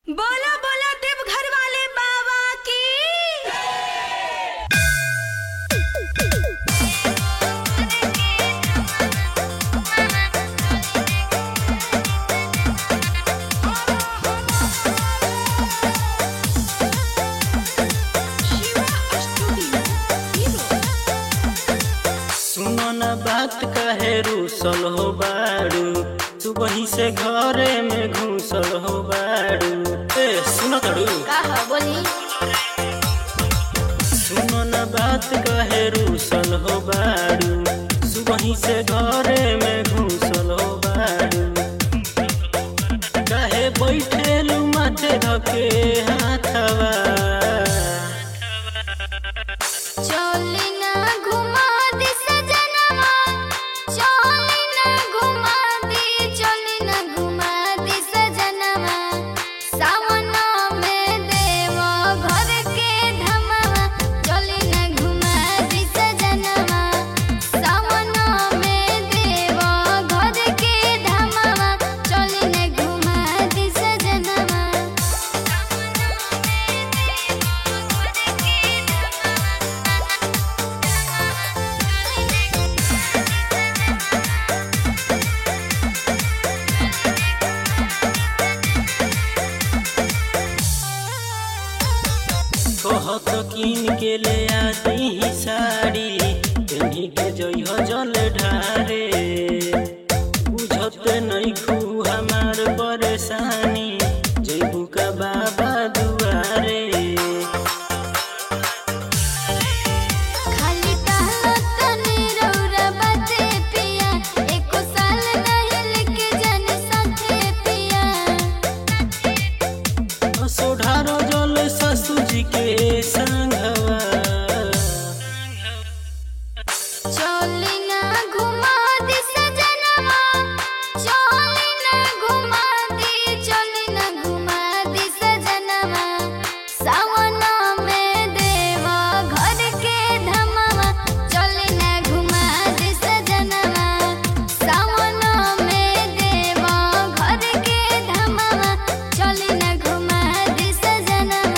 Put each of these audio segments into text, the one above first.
बोला बोला देवघर वाले बाबा की सुनो न बात कहे रूसल हो बारू तू वहीं से घरे में घुसल हो बारू ए सुनो तड़ू का ह बोली सुनो न बात कहे रूसल हो बारू तू वहीं से घरे में घुसल हो बारू कहे बैठेलू माथे धके हाथवा चली ना घुमा दी सजनवा चली ना घुमा दी चली ना घुमा दी सजनवा सावन में देव घर के धमवा चली ना घुमा दी सजनवा सावन में देव घर के धमवा चली ना घुमा दी सजनवा कहत कीन के ले आती ही साड़ी तेनी के जइह जल ढारे बुझत नहीं खू हमार परेशानी जइबू का बाबा दुआरे खाली टहलत तनी रौरा बाते पिया एको साल नहीं लेके जाने साथे पिया सोढ़ारो जल ससुर जी के संगवा चली ना घुमा दी सजनवा चली ना घुमा दी चली ना घुमा दी सजनवा सावन में देवा घर के धमवा चली ना घुमा दी सजनवा सावन में देवा घर के धमवा चली ना घुमा दी सजनवा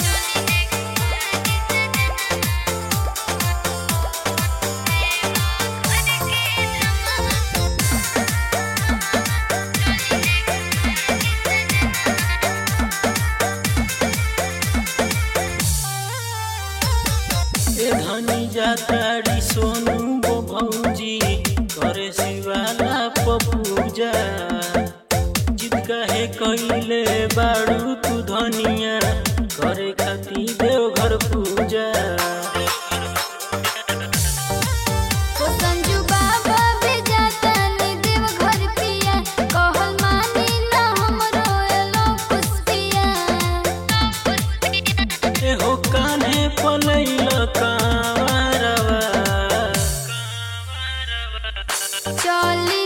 ए धनी जाताड़ी सोनू गो भौजी करे शिवाला पपूजा जिद कहे कइले बाड़ू तू धनिया करे खाती देवघर पूजा ओ संजू बाबा भी जाता नी देव घर पिया कहल मानी ना हमरो एलो पुष्पिया ए हो कान्हे पलैल कांवरवा चली